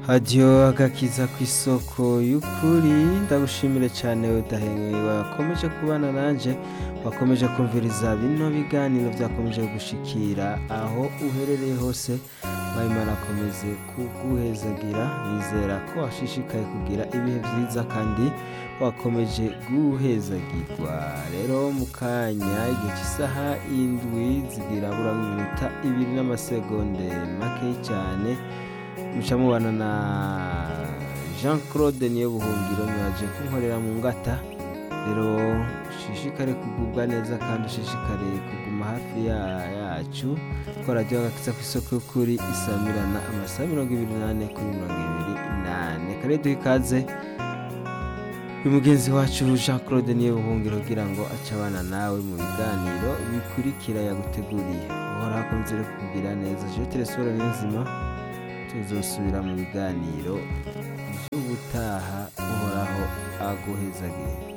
hadiyo agakiza ku isoko y'ukuri ndagushimire cyane udahengeye wakomeje kubana nanje wakomeje kumviriza bino biganiro byakomeje gushikira aho uherereye hose Imana akomeze kuguhezagira nizera ko washishikaye kugira ibihe byiza kandi wakomeje guhezagirwa rero mu kanya igihe cy'isaha indwi zigira bura iminota ibiri n'amasegonde make cyane muca mubana na jean claude niyo buhungiro mwaje kunkorera mu ngata rero ushishikare kugubwa neza kandi ushishikare kuguma hafi ya- yacu ko radiyo agakiza ku isoko y'ukuri isamirana amasaha mirongo ibiri n'ane kuri mirongo ibiri n'ane kare duha ikaze uyu mugenzi wacu jean claude niyo buhungiro kugira ngo ace abana nawe mu biganiro bikurikira yaguteguriye uhora hakunze rero kukugira neza jewe telesifone niyonzima tuzosubira mu biganiro by'ubutaha uhoraho aguhezagiye